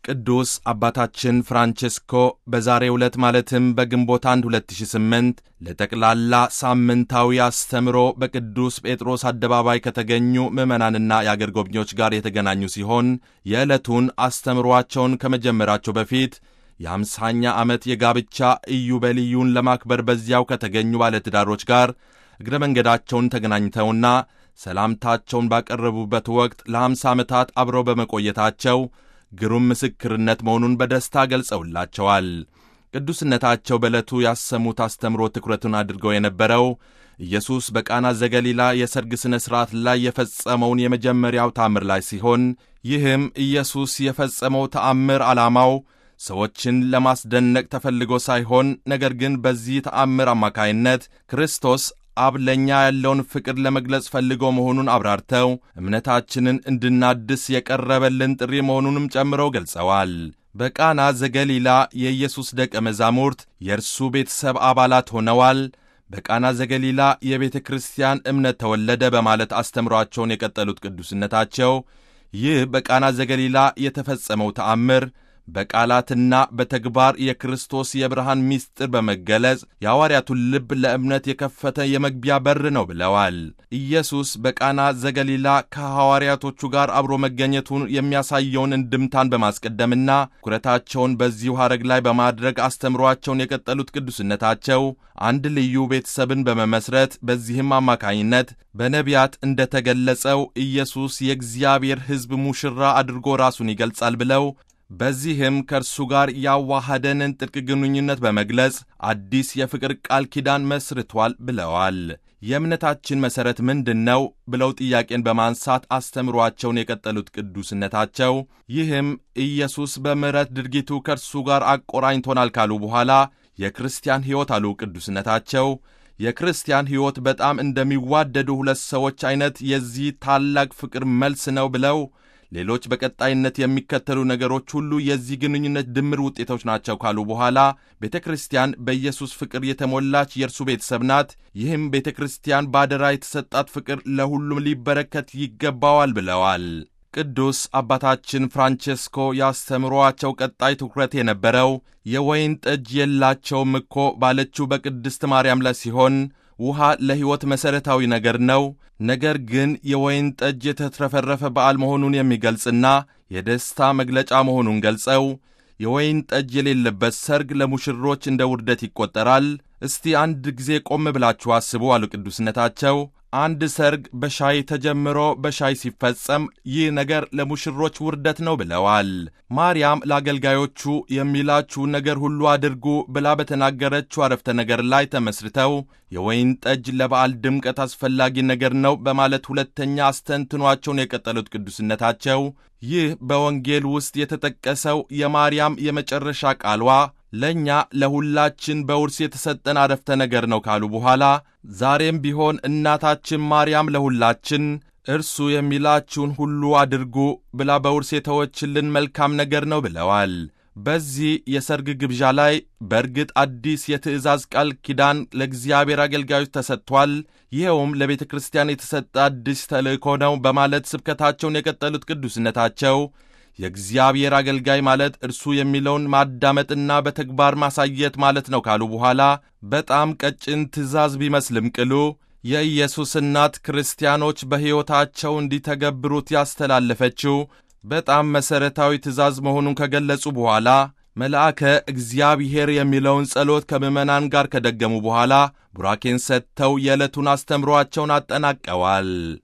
ቅዱስ አባታችን ፍራንቼስኮ በዛሬው ዕለት ማለትም በግንቦት 1 2008 ለጠቅላላ ሳምንታዊ አስተምሮ በቅዱስ ጴጥሮስ አደባባይ ከተገኙ ምዕመናንና የአገር ጎብኚዎች ጋር የተገናኙ ሲሆን የዕለቱን አስተምሯቸውን ከመጀመራቸው በፊት የአምሳኛ ዓመት የጋብቻ ኢዮቤልዩን ለማክበር በዚያው ከተገኙ ባለትዳሮች ጋር እግረ መንገዳቸውን ተገናኝተውና ሰላምታቸውን ባቀረቡበት ወቅት ለአምሳ ዓመታት አብረው በመቆየታቸው ግሩም ምስክርነት መሆኑን በደስታ ገልጸውላቸዋል። ቅዱስነታቸው በዕለቱ ያሰሙት አስተምሮ ትኩረቱን አድርገው የነበረው ኢየሱስ በቃና ዘገሊላ የሰርግ ሥነ ሥርዓት ላይ የፈጸመውን የመጀመሪያው ተአምር ላይ ሲሆን ይህም ኢየሱስ የፈጸመው ተአምር ዓላማው ሰዎችን ለማስደነቅ ተፈልጎ ሳይሆን ነገር ግን በዚህ ተአምር አማካይነት ክርስቶስ አብ ለእኛ ያለውን ፍቅር ለመግለጽ ፈልጎ መሆኑን አብራርተው እምነታችንን እንድናድስ የቀረበልን ጥሪ መሆኑንም ጨምረው ገልጸዋል። በቃና ዘገሊላ የኢየሱስ ደቀ መዛሙርት የእርሱ ቤተሰብ አባላት ሆነዋል። በቃና ዘገሊላ የቤተ ክርስቲያን እምነት ተወለደ በማለት አስተምሯቸውን የቀጠሉት ቅዱስነታቸው ይህ በቃና ዘገሊላ የተፈጸመው ተአምር በቃላትና በተግባር የክርስቶስ የብርሃን ምስጢር በመገለጽ የሐዋርያቱን ልብ ለእምነት የከፈተ የመግቢያ በር ነው ብለዋል። ኢየሱስ በቃና ዘገሊላ ከሐዋርያቶቹ ጋር አብሮ መገኘቱን የሚያሳየውን እንድምታን በማስቀደምና ትኩረታቸውን በዚሁ ሐረግ ላይ በማድረግ አስተምሯቸውን የቀጠሉት ቅዱስነታቸው አንድ ልዩ ቤተሰብን በመመስረት በዚህም አማካኝነት በነቢያት እንደተገለጸው ኢየሱስ የእግዚአብሔር ሕዝብ ሙሽራ አድርጎ ራሱን ይገልጻል ብለው በዚህም ከእርሱ ጋር ያዋሃደንን ጥልቅ ግንኙነት በመግለጽ አዲስ የፍቅር ቃል ኪዳን መስርቷል ብለዋል። የእምነታችን መሠረት ምንድን ነው ብለው ጥያቄን በማንሳት አስተምሯቸውን የቀጠሉት ቅዱስነታቸው ይህም ኢየሱስ በምሕረት ድርጊቱ ከእርሱ ጋር አቆራኝቶናል ካሉ በኋላ የክርስቲያን ሕይወት አሉ ቅዱስነታቸው የክርስቲያን ሕይወት በጣም እንደሚዋደዱ ሁለት ሰዎች ዐይነት የዚህ ታላቅ ፍቅር መልስ ነው ብለው ሌሎች በቀጣይነት የሚከተሉ ነገሮች ሁሉ የዚህ ግንኙነት ድምር ውጤቶች ናቸው ካሉ በኋላ ቤተ ክርስቲያን በኢየሱስ ፍቅር የተሞላች የእርሱ ቤተሰብ ናት። ይህም ቤተ ክርስቲያን ባደራ የተሰጣት ፍቅር ለሁሉም ሊበረከት ይገባዋል ብለዋል። ቅዱስ አባታችን ፍራንቼስኮ ያስተምሯቸው ቀጣይ ትኩረት የነበረው የወይን ጠጅ የላቸውም እኮ ባለችው በቅድስት ማርያም ላይ ሲሆን ውሃ ለሕይወት መሠረታዊ ነገር ነው። ነገር ግን የወይን ጠጅ የተትረፈረፈ በዓል መሆኑን የሚገልጽና የደስታ መግለጫ መሆኑን ገልጸው የወይን ጠጅ የሌለበት ሰርግ ለሙሽሮች እንደ ውርደት ይቆጠራል። እስቲ አንድ ጊዜ ቆም ብላችሁ አስቡ አሉ ቅዱስነታቸው። አንድ ሰርግ በሻይ ተጀምሮ በሻይ ሲፈጸም ይህ ነገር ለሙሽሮች ውርደት ነው ብለዋል። ማርያም ለአገልጋዮቹ የሚላችሁን ነገር ሁሉ አድርጉ ብላ በተናገረችው አረፍተ ነገር ላይ ተመስርተው የወይን ጠጅ ለበዓል ድምቀት አስፈላጊ ነገር ነው በማለት ሁለተኛ አስተንትኗቸውን የቀጠሉት ቅዱስነታቸው ይህ በወንጌል ውስጥ የተጠቀሰው የማርያም የመጨረሻ ቃሏ ለእኛ ለሁላችን በውርስ የተሰጠን አረፍተ ነገር ነው ካሉ በኋላ ዛሬም ቢሆን እናታችን ማርያም ለሁላችን እርሱ የሚላችሁን ሁሉ አድርጉ ብላ በውርስ የተወችልን መልካም ነገር ነው ብለዋል። በዚህ የሰርግ ግብዣ ላይ በእርግጥ አዲስ የትእዛዝ ቃል ኪዳን ለእግዚአብሔር አገልጋዮች ተሰጥቷል። ይኸውም ለቤተ ክርስቲያን የተሰጠ አዲስ ተልእኮ ነው በማለት ስብከታቸውን የቀጠሉት ቅዱስነታቸው የእግዚአብሔር አገልጋይ ማለት እርሱ የሚለውን ማዳመጥና በተግባር ማሳየት ማለት ነው ካሉ በኋላ በጣም ቀጭን ትእዛዝ ቢመስልም ቅሉ የኢየሱስ እናት ክርስቲያኖች በሕይወታቸው እንዲተገብሩት ያስተላለፈችው በጣም መሠረታዊ ትእዛዝ መሆኑን ከገለጹ በኋላ መልአከ እግዚአብሔር የሚለውን ጸሎት ከምዕመናን ጋር ከደገሙ በኋላ ቡራኬን ሰጥተው የዕለቱን አስተምሮአቸውን አጠናቀዋል።